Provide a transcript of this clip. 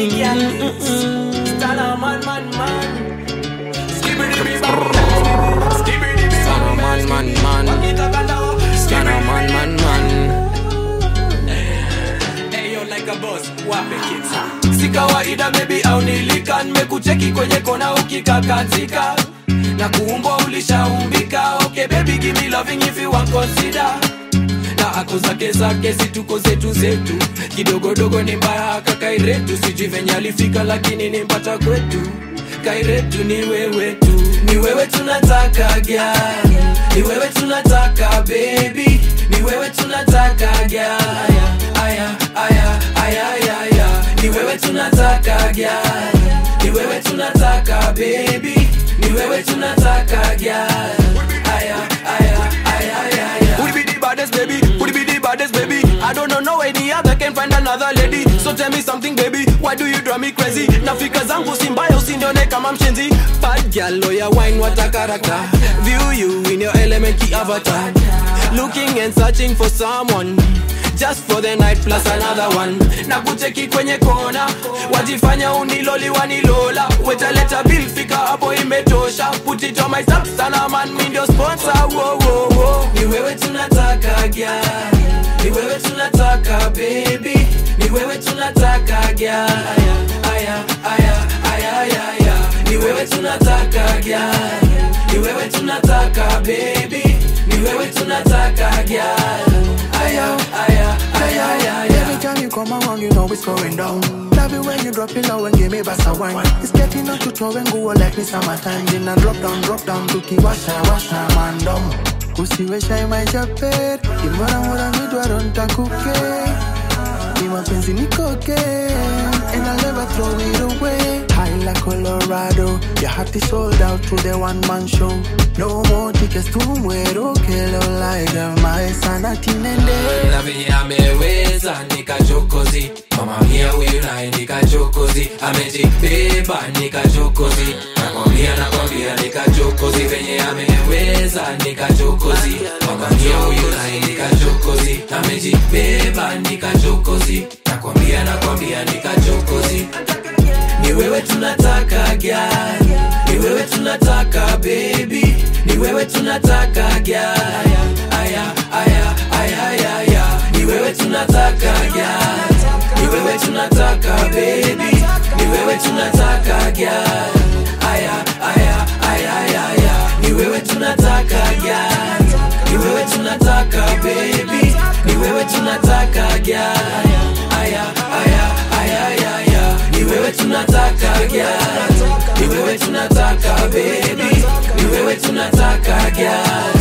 Stana man man man. Skibbity bam. Skibbity Stana man man man. Stana man man man. Ayo like a boss, wape kids. Si kawaida baby au nilika nimekucheki kwenye kona ukikakatika na kuumbwa ulishaumbika okay baby give me loving if you want consider na ako zake zake situko zetu zetu kidogodogo ni mbaya kakairetu sijui venye alifika lakini nimpata kwetu kairetu ni wewe tu ni wewe tunataka gyal ni wewe tunataka baby ni wewe tunataka gyal aya aya aya aya aya ni wewe tunataka gyal ni wewe tunataka baby ni wewe tunataka gyal aya aya aya aya aya Would be the baddest baby would be the baddest baby I don't know no any other can find another lady so tell me something baby why do you drive me crazy nafika zangu si mbaya usinione kama mshenzi bad girl lawyer wine what a character view you in your element key avatar looking and searching for someone just for the night plus another one na kucheki kwenye kona wajifanya uniloli wanilola wetaleta bill fika hapo imetosha put it on my sap sana man mi ndio sponsor wo wo wo ni wewe tunataka gyal ni wewe tunataka baby ni wewe tunataka gyal aya aya aya aya aya aya ni wewe tunataka gyal ni wewe tunataka baby ni wewe tunataka gyal aya aya aya aya aya Every time you come around, you know it's going down. Love it when you drop it low and give me bass a wine. It's getting out to throw and go like me summertime. Then I drop down, drop down, tukiwasha washa mandom. Usiwesha maisha pet, imora mora midwa don't takuke. Ni mapenzi nikoke, and I'll never throw it away. High like Colorado, your heart is sold out to the one man show. No more tickets to muero, que lo like my sanity nende. na venye ameweza nikachokozi mama mia huyu naye nikachokozi amejibeba nikachokozi nakwambia nakwambia nikachokozi venye ameweza nikachokozi mama mia huyu naye nikachokozi amejibeba nikachokozi nakwambia nakwambia nikachokozi ni wewe tunataka gyal ni wewe tunataka baby ni wewe tunataka gyal aya aya aya aya aya ni wewe tunataka gyal ni wewe tunataka baby ni wewe tunataka gyal aya aya aya aya aya ni wewe tunataka gyal ni wewe tunataka baby ni wewe tunataka gyal aya aya aya aya aya ni wewe tunataka gyal ni wewe tunataka baby ni wewe tunataka gyal